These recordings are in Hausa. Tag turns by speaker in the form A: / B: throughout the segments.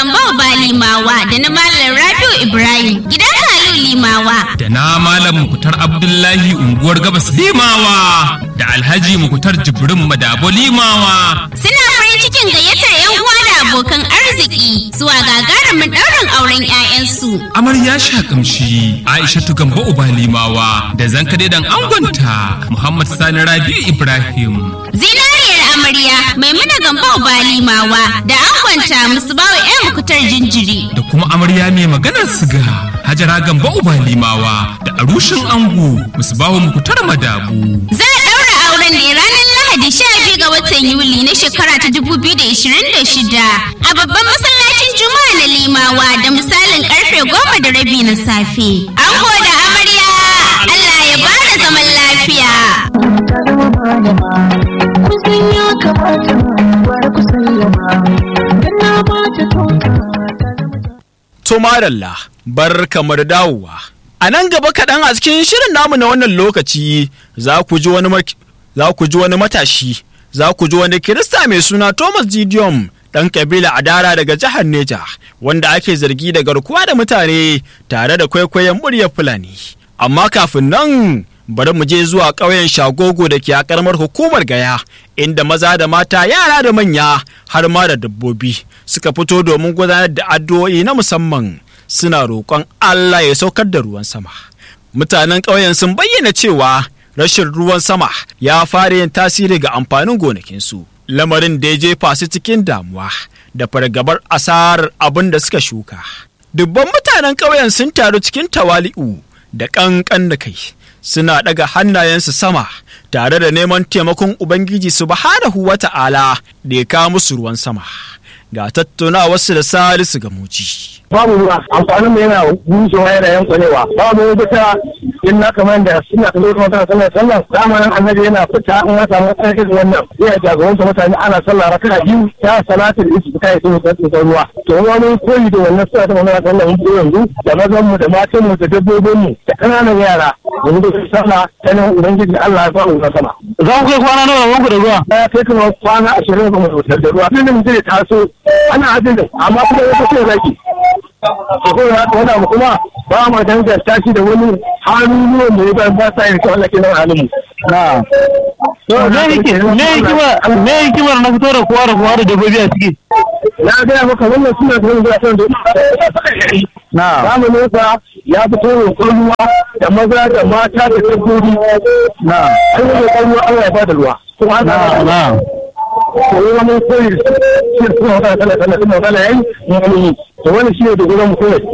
A: Gambau Balimawa da na Malam Rabiu Ibrahim gidan Kalu Limawa.
B: Da na Malam Mukutar Abdullahi unguwar Gabas Limawa da Alhaji Mukutar Jibrin Madabo Limawa.
A: Suna farin cikin gayyatar 'yan uwa da abokan arziki zuwa gagarumin ɗaurin auren 'ya'yansu.
B: Amarya sha kamshi Aishatu Gambo Uba Limawa da zankade dan angonta Muhammad Sani Rabiu Ibrahim.
A: Zinariyar amarya Maimuna Gambo Balimawa da angonta Musbawa 'yan mukutar jinjiri.
B: Da kuma amarya mai maganar siga Hajara Gambo Uba Limawa da arushin ango Musbawa Mukutar Madabu.
A: Za a ɗaura auren ne ranar Lahadi 12 ga watan Yuli na shekara ta 2026 a babban masallacin Juma'a na Limawa da misalin karfe goma da rabi na safe. Ango da amarya Allah ya bada zaman lafiya.
C: To madalla bar kamar dawowa. A nan gaba kaɗan a cikin shirin namu na wannan lokaci za ku ji wani za ku ji wani matashi za ku ji wani kirista mai suna Thomas Gideon ɗan kabila Adara daga jihar Neja wanda ake zargi da garkuwa da mutane tare da kwaikwayon muryar Fulani. Amma kafin nan bari mu je zuwa ƙauyen Shagogo da ke a ƙaramar hukumar Gaya inda maza da mata yara da manya har ma da dabbobi suka fito domin gudanar da addu'o'i na musamman suna roƙon Allah ya saukar da ruwan sama. Mutanen ƙauyen sun bayyana cewa rashin ruwan sama ya fara yin tasiri ga amfanin gonakinsu. Lamarin da ya jefa su cikin damuwa da fargabar asarar abin da suka shuka. Dubban mutanen ƙauyen sun taru cikin tawali'u da ƙanƙan da kai suna ɗaga hannayensu sama tare da neman taimakon Ubangiji subhanahu wa ta'ala da ya kawo musu ruwan sama. Ga tattaunawarsu da Salisu ga muji.
D: babu ruwa amfanin mu yana bushewa yana yankunewa babu wani ta in na kamar da suna kallo kuma tana sallar sallar zamanin annabi yana fita in ya samu tsarki da wannan zai jagoranta mutane ana sallah raka biyu ta salatul isu ta yi sun tsarki ruwa to wani koyi da wannan suna ta wannan sallar mun yanzu da mazan mu da matan mu da dabbobin mu da kananan yara yanzu da sallah ta nan ubangiji Allah ya ba mu sama
E: za ku kai kwana nawa wanku da ruwa
D: ya kai kuma kwana ashirin ga mutum da ruwa tun da mutum ya taso ana ajin amma kuma ya kace zaki ko ya haka wani abu kuma ba mu danganta shi da wani hannu da ya ba ba sa yin kawai lake nan halin mu.
E: na to me yake me hikimar me hikimar na fito da kowa da kowa da dabbobi a ciki
D: Na gaya maka wannan suna da wani zuwa kan da
E: na
D: zamanin sa ya fito roƙon ruwa da maza da mata da dabbobi.
E: na
D: An yi roƙon ruwa Allah ya ba da ruwa. Kuma an
E: na na
D: ko yi wani koyi da shi suna wata kala kala suna kala yayi mun wani yi. To wani shi ne da gudan mu koyi.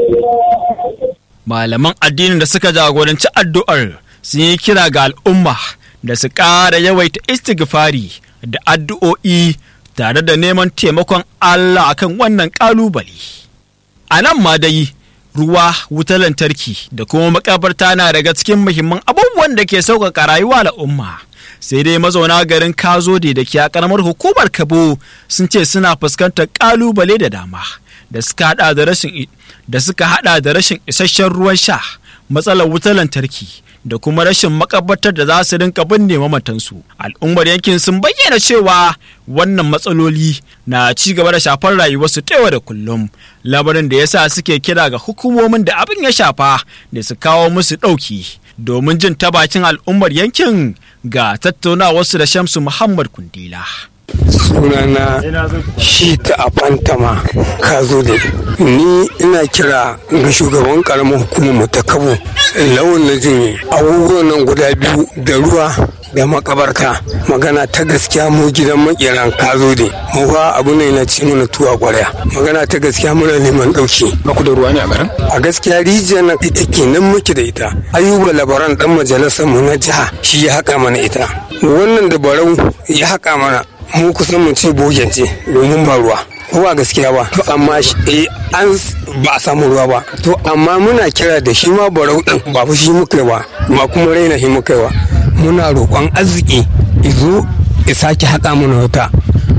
C: Malaman addinin da suka jagoranci addu'ar sun yi kira ga al'umma da su ƙara yawaita istighfari da addu'o'i tare da neman taimakon Allah akan wannan ƙalubale. A nan ma dai ruwa, wutar lantarki da kuma makabarta na daga cikin muhimman abubuwan da ke sauƙaƙa rayuwa al'umma. Sai dai mazauna garin Kazode da ke a ƙaramar hukumar Kabo sun ce suna fuskantar ƙalubale da dama da suka hada da rashin da suka hada da rashin isasshen ruwan sha, matsalar wutar lantarki da kuma rashin makabartar da za su rinka binne mamatansu. Al'ummar yankin sun bayyana cewa wannan matsaloli na ci gaba da shafar rayuwarsu ta yau da kullum. Lamarin da yasa suke kira ga hukumomin da abin ya shafa da su kawo musu ɗauki. Domin jin ta bakin al'ummar yankin ga tattaunawarsu da Shamsu Muhammad Kundila.
F: sunana shi ta a fantama ka zo da ni ina kira ga shugaban karamar hukumar mu ta kabo lawan na jin abubuwan nan guda biyu da ruwa da makabarta magana ta gaskiya mu gidan makeran ka zo da mu fa abu ne na ci mana tuwa kwarya magana ta gaskiya muna neman dauki
B: Ba ku da ruwa ne a garin?
F: a gaskiya rijiyar nan ita kenan muke da ita ayuba labaran dan majalisar mu na jiha shi ya haƙa mana ita wannan da barau ya haƙa mana mu kusan mu ce bogen ce domin ba ruwa ko ba gaskiya ba to amma shi- eh, an s- ba a samu ruwa ba to amma muna kira da shi ma barau din ba fa shi muka yi ba ba kuma raina shi muka yi ba muna roƙon arziki izo ya sake haƙa mana wata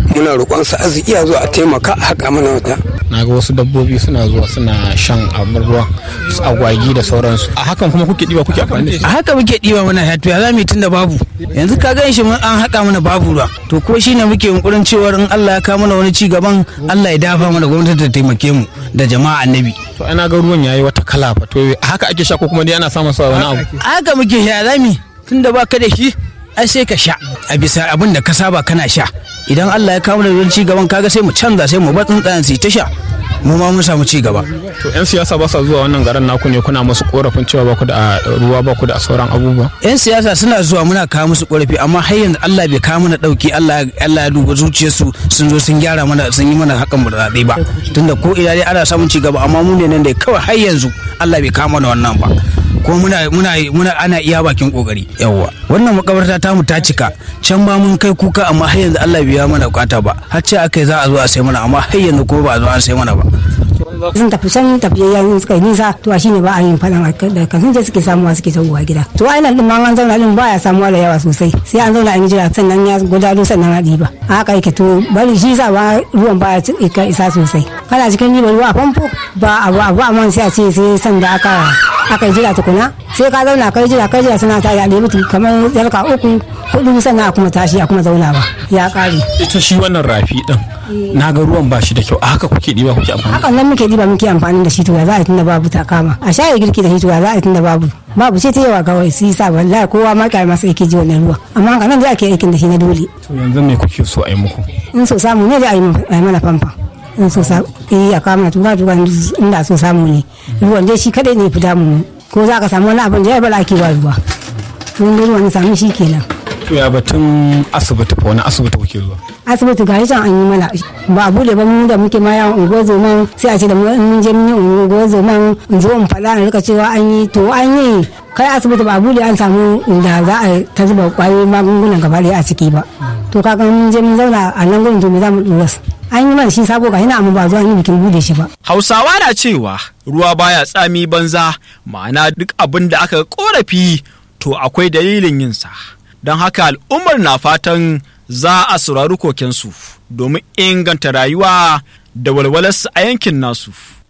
F: muna roƙon su arziki a zo a taimaka a haƙa mana wata
G: na ga wasu dabbobi suna zuwa suna shan abin ruwan su agwagi da sauransu a hakan kuma kuke ɗiba kuke amfani da shi
H: a haka muke ɗiba mana ya to ya zamu tun da babu yanzu ka gan shi mun an haƙa mana babu ruwa to ko shine muke yunkurin cewar in Allah ya kawo mana wani ci gaban Allah ya dafa mana gwamnati ta taimake mu da jama'a annabi
G: to ana ga ruwan yayi wata kala fa to a haka ake sha ko kuma dai ana samun sa wani abu
H: a haka muke ya zami tun da baka da shi ai sai ka sha a bisa abin da ka saba kana sha idan Allah ya kawo mana wani ci gaban kaga sai mu canza sai mu bar tsuntsayen su ta sha mu ma mun samu ci gaba
G: to yan siyasa ba sa zuwa wannan garin naku ne kuna musu korafin cewa ba ku da ruwa ba ku da sauran abubuwa
H: yan siyasa suna zuwa muna kawo musu korafi amma har yanzu Allah bai kawo mana dauki Allah Allah ya duba zuciyarsu sun zo sun gyara mana sun yi mana hakan zaɓe ba tunda ko ina dai ana samun ci gaba amma mu ne nan dai kawai har yanzu Allah bai kawo mana wannan ba ko muna muna muna ana iya bakin kokari yawwa wannan makabarta ta mu ta cika can ba mun kai kuka amma har yanzu Allah bai ya mana bukata ba har ce akai za a zo a sai mana amma har yanzu ko ba a zo an sai mana ba
I: sun tafi can tafiyayyen suka yi nisa to shine ba a yin faɗan da kan je suke samuwa suke tawowa gida to a nan din ma an zauna din baya samuwa da yawa sosai sai an zauna an jira sannan ya gudalo sannan a ɗiba a haka yake to bari shi sa ba ruwan baya isa sosai kana cikin ɗiba ruwa a famfo ba abu abu amma sai a ce sai sanda aka aka jira tukuna sai ka zauna kai jira kai jira suna ta ya ɗebi kamar yarka uku hudu sannan a kuma tashi a kuma zauna ba ya ƙare.
G: ita shi wannan rafi din na ga ruwan ba shi da kyau a haka kuke ɗiba kuke amfani
I: hakan nan muke ɗiba muke amfani da shi to ya za a tunda babu ta kama a shaye girki da shi to ya za a tunda babu babu ce ta yawa kawai su yi sa wallahi kowa ma kai masa yake ji wannan ruwa amma haka nan da ake aikin da shi na dole
G: to yanzu me kuke so a yi muku
I: in so samu ne da a yi mana famfa in so samu eh a kama tura tura inda so samu ne ruwan dai shi kadai ne fi damu ko za ka samu wani abin da ya bala ake ba ruwa tun ruwan samu shi kenan
G: to ya batun asibiti fa wani asibiti kuke zuwa
I: asibiti ga can an yi mana ba a bude ba mu da muke ma yawon unguwar zoman sai a ce da mun je mun yi unguwar zoman in zo in faɗa na rika cewa an yi to an yi kai asibiti ba a bude an samu inda za a ta zuba kwayoyin magungunan gaba ɗaya a ciki ba to kaga mun je mun zauna a nan gurin to me za mu dora an yi mana shi sabo ga yana amma ba zuwa yi bikin bude shi ba
C: Hausawa na cewa ruwa baya tsami banza ma'ana duk abin da aka korafi to akwai dalilin yinsa. Don haka al'ummar na fatan za a saurari kokensu domin inganta rayuwa da walwalarsu a yankin nasu.